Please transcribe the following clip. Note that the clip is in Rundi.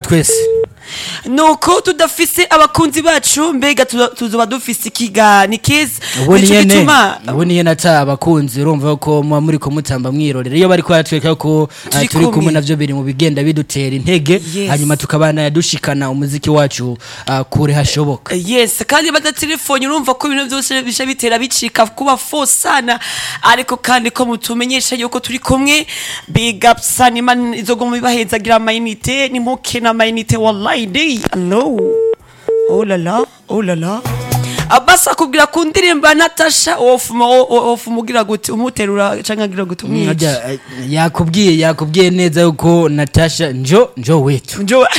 twese nuko tudafise abakunzi bacu mbega tuzo- tuzoba dufise ikiga ni kiza ubu Nico niye ne gituma ubu niye nata abakunzi urumva ko muba muri ko mutamba mwirorera iyo bari kwatweka ko ah, Turi turi kumwe kumwe. navyo biri mu bigenda bidutera intege Yes. hanyuma tukabana dushikana umuziki wacu ah, kure hashoboka yes kandi badatelefone urumva ko ibintu byose bisha bitera bicika kuba fo sana ariko kandi ko mutumenyesha yuko turi kumwe big up sana imana izoguma ibahezagira amayinite nimuke n'amayinite wallahi day allo oh la la oh la la abasa akubwira ku ndirimbo ya natasha wofuma wofuma ugira gute umuterura canke agira gute umwica Ajya, eh, yakubwiye yakubwiye neza yuko natasha njo njo wetu njo